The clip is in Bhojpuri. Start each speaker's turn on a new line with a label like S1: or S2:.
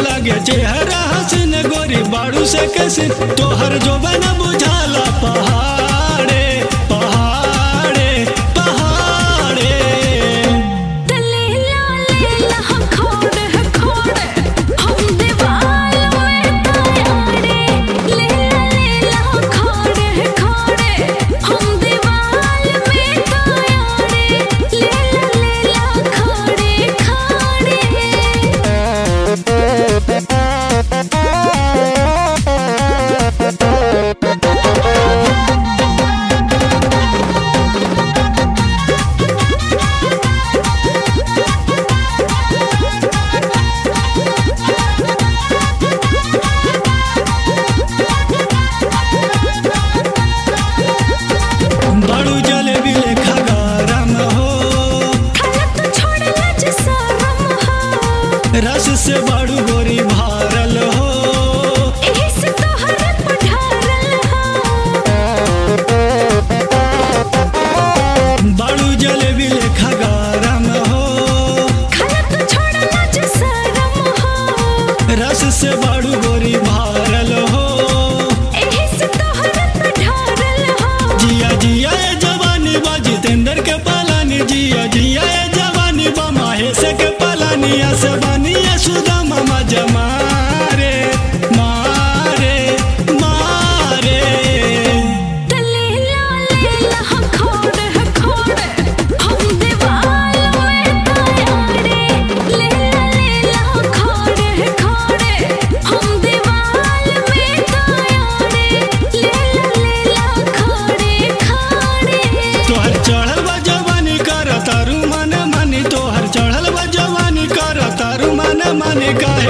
S1: लागे चेहरा हसीन गोरी बाड़ू से कैसे तोहर जो बना बुझाला पहाड़े पहाड़े पहाड़े
S2: लेला लेला हम खोड़े है खोड़े हम दीवाल में तायाड़े लेला लेला हम खोड़े है खोड़े हम दीवाल में तायाड़े लेला लेला खोड़े खोड़े
S1: बाड़ू जलेबी लेखा गरम हो
S2: खाना तो छोड़ला जे शरम हो
S1: रस से बाड़ू गोरी भारल हो
S2: एही से तोहर पढ़ारल हो
S1: बाड़ू जलेबी लेखा गरम हो
S2: खाना तो छोड़ला जे शरम हो
S1: रस से बाड़ू गोरी भारल हो
S2: एही से तोहर पढ़ारल हो
S1: जिया जिया ए जवानी बा जितेंद्र के पालानी जिया जिया ए जवानी बा माहेश के पालानी से बानिया सुदा मामा जमारे मारे मारे
S2: लेला लेला हम खोड़े है खोड़े हम दीवाल में तायाड़े लेला लेला हम खोड़े है खोड़े हम दीवाल में तायाड़े लेला लेला खोड़े खोड़े
S1: तोहर चढ़ल बा जवानी कर तारू मन मानी तोहर चढ़ल बा जवानी कर तारू मन मानी का